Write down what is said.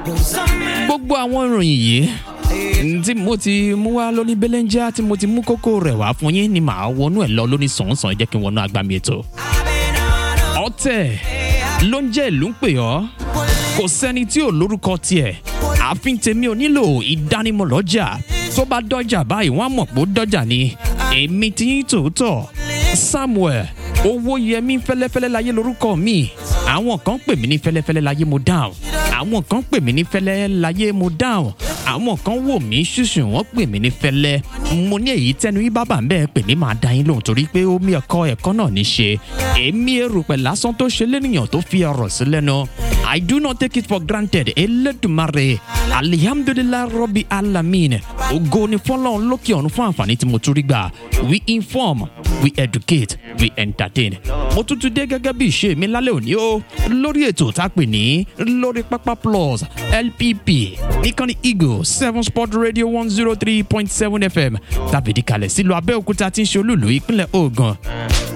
gbogbo àwọn ìròyìn yìí tí mo ti mú wá lóní belenja tí mo ti mú kókó rẹ̀ wá fún yín ni màá wọnú ẹ̀ lọ lóní sàn-án jẹ́ kí n wọnú agbami ètò. ọ̀tẹ̀ ló ń jẹ́ ìlú ń pè ọ́ kò sẹ́ni tí ò lórúkọ tiẹ̀ ààfin tèmi ò nílò ìdánimọ̀ lọ́jà tó bá dọ́jà báyìí wọ́n á mọ̀ pé ó dọ́jà ni èmi ti yín tòótọ́ samuel owóyẹmí fẹ́lẹ́fẹ́lẹ́ láyé lórúkọ mi àwọn kan pè mí ní fẹ́lẹ́fẹ́lẹ́ láyé mo dáhùn àwọn kan pè mí ní fẹ́lẹ́ láyé mo dáhùn àwọn kan wò mí ṣùṣù wọ́n pè mí ní fẹ́lẹ́ mo ní èyí tẹnu yín bábà ń bẹ́ẹ̀ pè ní màá dá yín lóhùn torí pé omi ẹ̀kọ́ ẹ̀kọ́ náà ní ṣe èmi erùpẹ̀ lásán tó ṣe lẹ́nìyàn tó fi ọ̀rọ̀ sí lẹ́nu I do not take it for granted elédùnmarè alihamdulilayi rọ́bì alamin ògo ni fọlọ́run lókè ọ̀run fún àǹfààní tí mo tún rí gbà we inform we educate we entertain mo tún tún dé gẹ́gẹ́ bí ìṣe mi lálẹ́ òní o lórí ètò tá a pè ní lórí pápá plus lpp níkànnì eagle seven sport radio one zero three point seven fm tàbí ìdíkalẹ̀ sílùú abẹ́òkúta tí ń ṣe olúùlú ìpínlẹ̀ ogun